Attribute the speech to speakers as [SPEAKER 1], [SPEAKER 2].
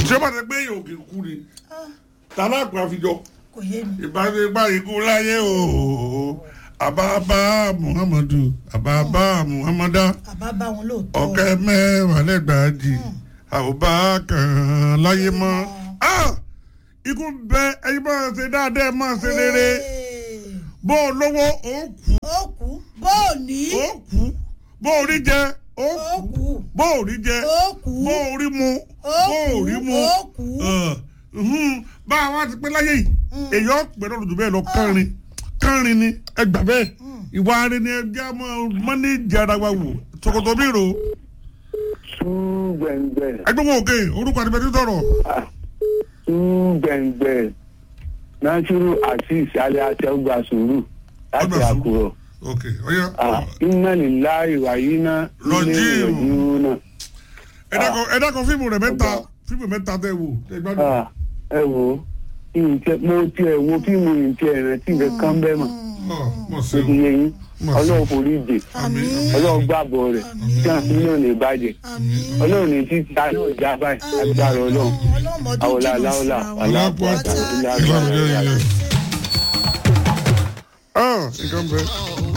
[SPEAKER 1] ṣé bàtẹ pé èèyàn òkè kú ni tàbá àpò àfijọ
[SPEAKER 2] kò yé mi.
[SPEAKER 1] ìbáṣepá ikú láyé o àbábá muhammadu àbábá muhammada
[SPEAKER 2] àbá bá wọn lóòótọ́.
[SPEAKER 1] ọ̀kẹ́ mẹ́wàá lẹ́gbàájì àwòbá kan láyé mọ́ Ah! ikú bẹ ẹyin máa ṣe dáadáa ẹ máa ṣe rere
[SPEAKER 2] Ee,
[SPEAKER 1] bó o lówó ó kú
[SPEAKER 2] ó kú bó o ní.
[SPEAKER 1] ó kú bó o rí jẹ ó
[SPEAKER 2] ó
[SPEAKER 1] kú
[SPEAKER 2] kú
[SPEAKER 1] bó o rí jẹ
[SPEAKER 2] ó kú
[SPEAKER 1] bó o rí mu
[SPEAKER 2] ó
[SPEAKER 1] bó o rí mu
[SPEAKER 2] ó kú.
[SPEAKER 1] Ọ̀, mhm. bá a wá ti pé láyé yìí èèyàn pẹ̀lú ọ̀dùn bẹ́ẹ̀ lọ kánrin kánrin ni ẹ gbà bẹ́ẹ̀ ìwà rẹ ni ẹgbẹ́ ọmọ mọ́nẹ́jì ara wa wò ṣòkòtò mi rò
[SPEAKER 3] túgbẹ̀ngbẹ̀
[SPEAKER 1] ẹgbẹ́ wọn òkè orúkọ àti bẹ́ẹ̀ ti sọ̀rọ̀
[SPEAKER 3] túgbẹ̀ngbẹ̀ nasiru azeez alẹ́ àtẹ̀wgbà sùúrù láti
[SPEAKER 1] Ọgbà sùúrù.
[SPEAKER 3] àkùrọ̀
[SPEAKER 1] ok ọ̀yá
[SPEAKER 3] iná nílá ìwà yìí ná
[SPEAKER 1] Rọ̀jí o.
[SPEAKER 3] ìrọ̀jú náà.
[SPEAKER 1] ẹ dákọ̀ ẹ dákọ̀ fíìmù rẹ̀ mẹ́ta fíìmù mẹ́ta tẹ̀ wò tẹ̀ gbádùn.
[SPEAKER 3] Ah, ẹ wo ìǹtẹ mo tiẹ̀ wo fíìmù ìǹtẹ ìrántí nǹkan kan bẹ́ẹ̀ mọ̀
[SPEAKER 1] Ọ̀, mọ̀ sí
[SPEAKER 3] ó ti
[SPEAKER 1] o
[SPEAKER 3] yé yín
[SPEAKER 1] Mọ̀ sí.
[SPEAKER 3] ọlọ́run forí jè
[SPEAKER 1] àmín
[SPEAKER 3] ọlọ́run gbàgbọ́ rẹ̀ kí àfi náà lè bàjẹ́
[SPEAKER 2] àmín.
[SPEAKER 3] ọlọ́run ní títí ta náà já báyìí agbára ọlọ́run
[SPEAKER 2] ọlọ́mọdún
[SPEAKER 3] àwòlá
[SPEAKER 2] jìnnà
[SPEAKER 3] aláwòlá
[SPEAKER 2] síra wọn.
[SPEAKER 1] aláàpọ̀
[SPEAKER 3] aláàpọ̀
[SPEAKER 1] ìlànà yẹn yẹn. ah nǹkan bẹ́ẹ̀.